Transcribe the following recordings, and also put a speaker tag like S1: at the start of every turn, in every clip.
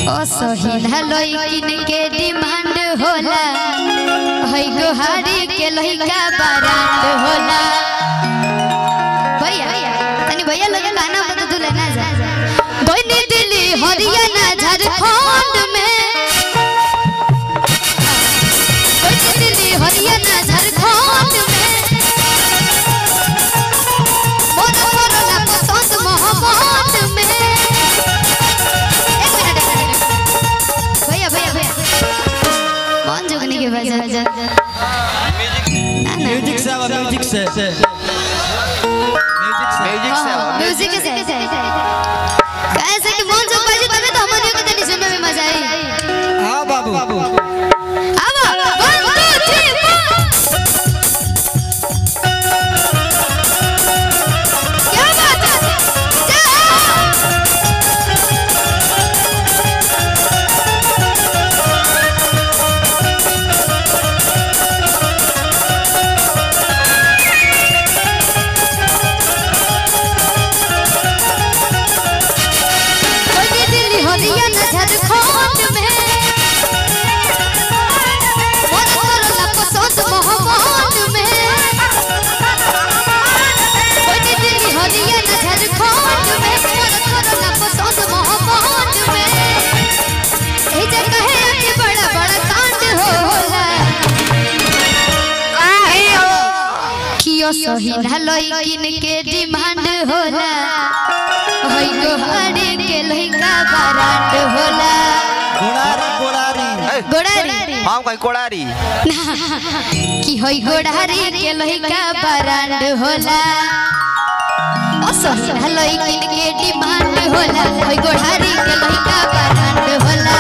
S1: असहिना लइकिन के डिमांड होला है गोहारी के लइका बारात होला भैया तनी भैया लगे गाना बता दू लेना जा गोइनी दिल्ली हरियाणा झारखंड में गोइनी दिल्ली हरियाणा झारखंड में मोर मोरला पसंद मोहम्मद में एक मिनट एक मिनट भैया भैया भैया कौन जुगनी के बजा जा ना ना
S2: म्यूजिक से आवा म्यूजिक से म्यूजिक से
S3: म्यूजिक से
S1: म्यूजिक से कैसे कि मोहन जोग बाजी तबे तो हमनियों के तनी सुनने में मजा आई
S2: हाँ बाबू
S1: अब 1 2 3 क्या बात है जा कोई दिल्ली हरियाणा झारखंड में मोर मोरला पसंद मोहम्मद में कोई दिल्ली हरियाणा झारखंड में मोर मोरला पसंद मोहम्मद में ए जगह है कि बड़ा बड़ा कांड होला काहे हो कियो सही ना लइकिन के डिमांड होला है गोहारी के लइका बारात होला
S2: गोड़ारी गोड़ारी
S1: गोड़ारी
S3: हम कहीं कोड़ारी
S1: कि होई गोड़ारी के लइका बारात होला असहिना लइकिन के डिमांड होला होई गोड़ारी के लइका बारात होला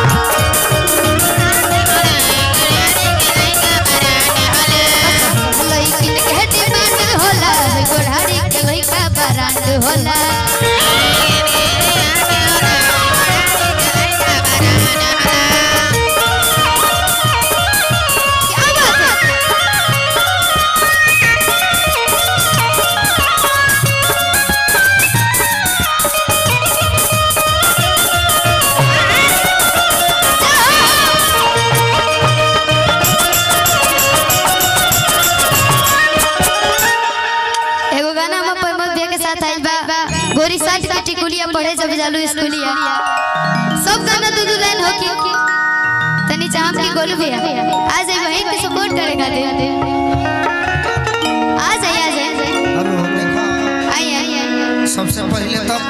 S1: लइकिन के डिमांड होला होई गोड़ारी के लइका बारात होला क्या बात है एगो गाना हम प्रमोद भैया के साथ आइल बा गोरी साथ के टिकुलिया पढ़े जब जालू स्कूलिया सब गाना दू दू लाइन होकी तनी चाहम की गोलू भैया आ जाए वहीं के सपोर्ट करेगा दे आ जाए आ जाए
S4: हेलो देखो
S1: आइए आइए आइए
S4: सबसे पहले तब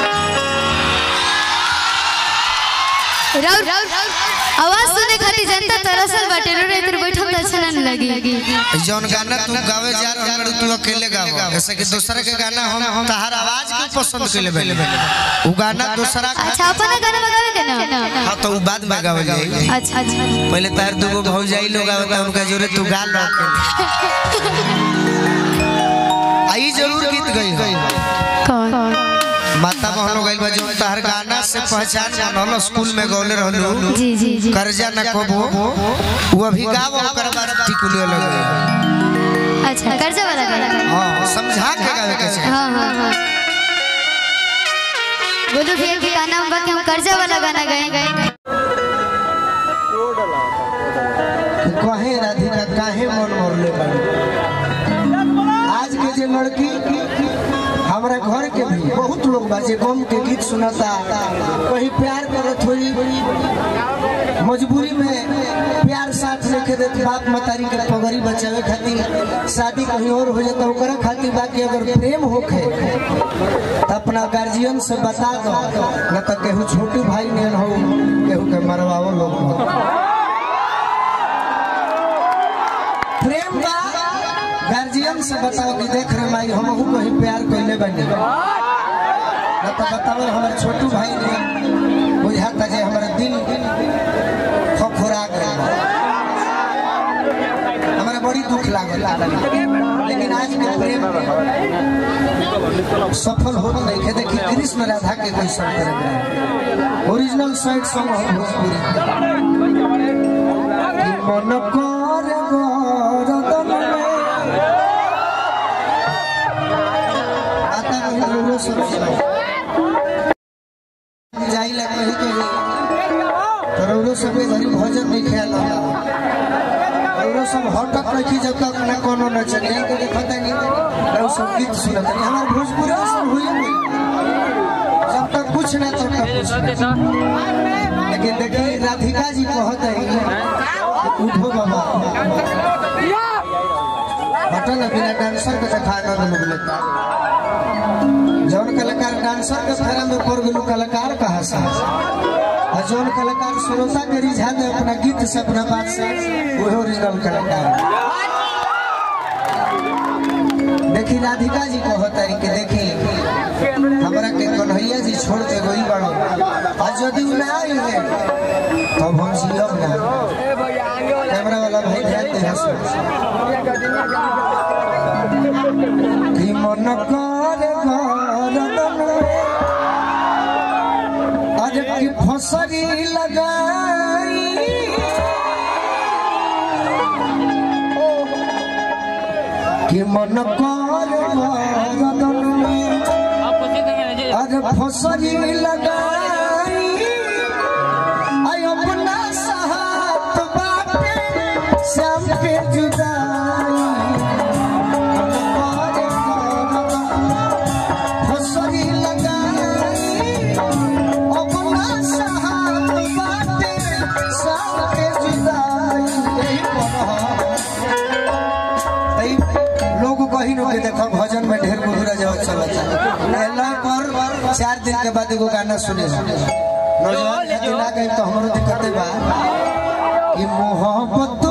S1: राउर आवाज सुने खातिर जनता तरसल बाटे रो रे तेरे बैठल त अच्छा ना लगी
S4: जौन गाना तू गावे जा रहल बाड़ू, तू अकेले गाव ऐसे कि दूसरा के गाना हम तहार आवाज के पसंद कइले बे उ गाना दूसरा का
S1: अच्छा अपन गाना बगावे के ना
S4: हां तो उ बाद में गावे जाई
S1: अच्छा अच्छा
S4: पहले तार दुगो भौजाई लोग आवता उनका जोरे तू गा लो आई जरूर गीत गई
S1: कौन
S4: माता मोहन गइल बा जो तहर गाना से पहचान बनल स्कूल में गौले रहलू
S1: जी जी जी
S4: कर्जा न कबो वो अभी गाव ओकर बाद टिकुलियो लगे
S1: अच्छा कर्जा वाला गाना
S4: हां समझा के गावे के छै
S1: हाँ हाँ हाँ बोलो भैया के गाना हम बाकी हम कर्जा वाला गाना गाए गए
S4: कहे राधिका काहे मन मरले बाड़ी आज के जे लड़की हमारा घर के भी बहुत लोग बा जे गम के गीत सुनता कहीं प्यार करत हुई मजबूरी में प्यार साथ लेके देते बाप मतारी के पगड़ी बचावे खातिर शादी कहीं और हो जाता ओकरा खातिर बाकी अगर प्रेम होखे तो अपना गार्जियन से बता दो न तो केहू छोटू भाई ने हो केहू के मरवाओ लोग मत। प्रेम बा गार्जियन से बताओ कि देख रे माई हम कहीं प्यार कइले बनी न तो बताओ हमारे छोटू भाई ने बुझाता जे हमारा दिल खखोरा गइल बा। हमारा बड़ी दुख लागल लेकिन आज के प्रेम सफल हो नहीं के देखी कृष्ण राधा के कोई संग करे ओरिजिनल सॉन्ग सॉन्ग हो भोजपुरी कि मन कर गरदन में आता रही लोलो सब जाइला कहीं कहीं रौरो सब घरी भजन नहीं ख्याल होला रौरो सब हटत रखी जब तक ना कोनो न चली के देखत नहीं रौरो सब गीत सुनत नहीं हमार भोजपुरी में सब हुई नहीं जब तक कुछ ना तब तक कुछ ना। लेकिन देखिए राधिका जी कहत है उठो बाबा बटन बिना डांसर के देखा आनंद लोग लेता जौन कलाकार डांसर के फेरा में पड़ गेलू कलाकार कहा सा और जौन कलाकार श्रोता के रिझा दे अपना गीत से अपना बात से वही ओरिजिनल कलाकार देखी राधिका जी कहत है कि देखी हमरा के कन्हैया जी छोड़ के गई बड़ो और यदि उ ना आई है तब हम जियब ना कैमरा वाला भाई ध्यान दे हंसो कि मन कर गरदन अरे की फसरी लगाई कि मन कर गरदन अरे फसरी लगाई आई अपना साथ बाटे श्याम के जुदाई फसरी लगाई अपना साथ बाटे श्याम के जुदाई यही पर लोग कहीं न के देखो भजन में ढेर गुजरा जाओ चलता पहला पर चार दिन के बाद एगो गाना सुने नौजवान यदि ना गई तो हमरो दिक्कत बा कि मोहब्बत